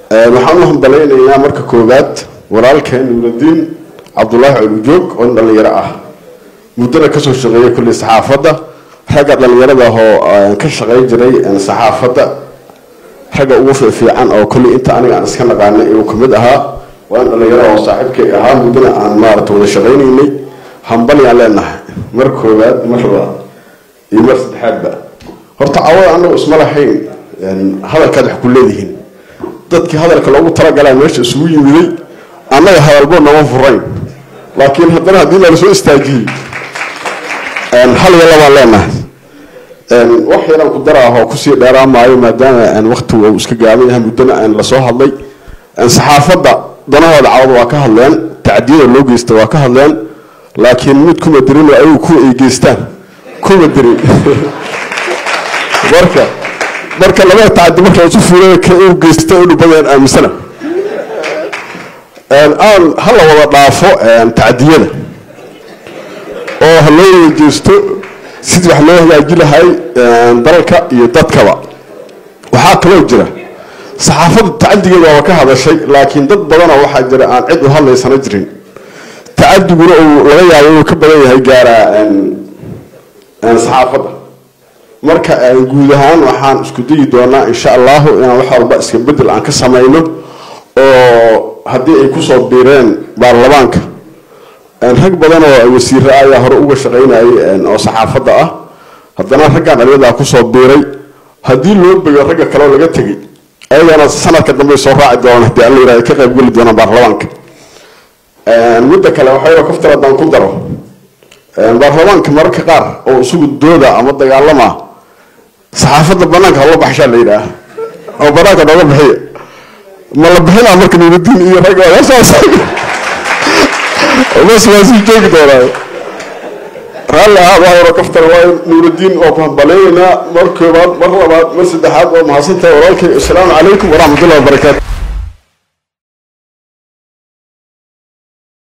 waxaan u hambalaynaynaa marka koowaad walaalkeen nuuradiin cabdulaahi colujoog oo nin dhallinyaro ah muddana kasoo shaqeeyay kulli saxaafadda ragga dhallinyarada oo ka shaqayn jiray saxaafadda ragga ugu fiifiican oo kulli inta aniga aan iska naqaanay uu kamid ahaa waa in dhallinyaro oo saaxiibkay ahaa muddana aan maarata wada shaqaynaynay hambali aan leenahay mar koowaad mar labaad iyo mar saddexaadba horta cawada anagu isma lahayn hadalkaad wax ku leedihiin dadkii hadalka loogu talagalaa meesha isugu yimiday annaga hadalbo nama furayn laakiin haddana haddii lala soo istaajiyey hal iyo labaan leenahay wax yaraan ku dara ah oo kusii dheeraa maayo maadaama waktigu uu iska gaaban yahay muddana lasoo hadlay saxaafadda danahooda cawada waa ka hadleen tacdiyada loo geysta waa ka hadleen laakiin mid kuma dirin ayagu kuwa ay geystaan kuma dirin marka marka labada tacadi marka isu fuulay ka uu geysta inu badeen aaminsana aan hala wada dhaafo tacdiyada oo ha loo wada jeesto sidii wax loo hagaaji lahay dalka iyo dadkaba waxaa kaloo jira saxaafadda tacadigeeda waaba ka hadashay laakiin dad badanoo waxaa jira aan cid u hadlaysana jirin tacadiguna uu laga yaabo inuu ka badan yahay gaara saxaafadda marka guud ahaan waxaan isku dayi doonaa insha allahu inaan wax walba iska bedel aan ka samayno oo haddii ay kusoo biireen baarlamaanka rag badan oo wasiire ayaa hore uga shaqaynayay oo saxaafadda ah haddana raggan dhaliyadaa kusoo biiray haddii loo bego ragga kaleo laga tegay ayagana sanadka dambe soo raaci doonaan hadii alla yirahdo ka qaybgeli doonaan baarlamaanka midda kale waxayba kaftar haddaan ku daro baarlamaanka mararka qaar oo isugu dooda ama dagaalama saxaafadda banaanka hala baxshaa la yidhaah oo banaanka nooga bixiya ma la bixinaa marka nuurudiin iyo ragga saas bas waa sii joogi doonaa raalli ahaad waa yaro kaftar waa nuurudiin oo ku hambaleeyaynaa mar koobaad mar labaad mar saddexaad waa mahadsantahay walaalkay assalaamu calaykum waraxmatullahi wabarakaatu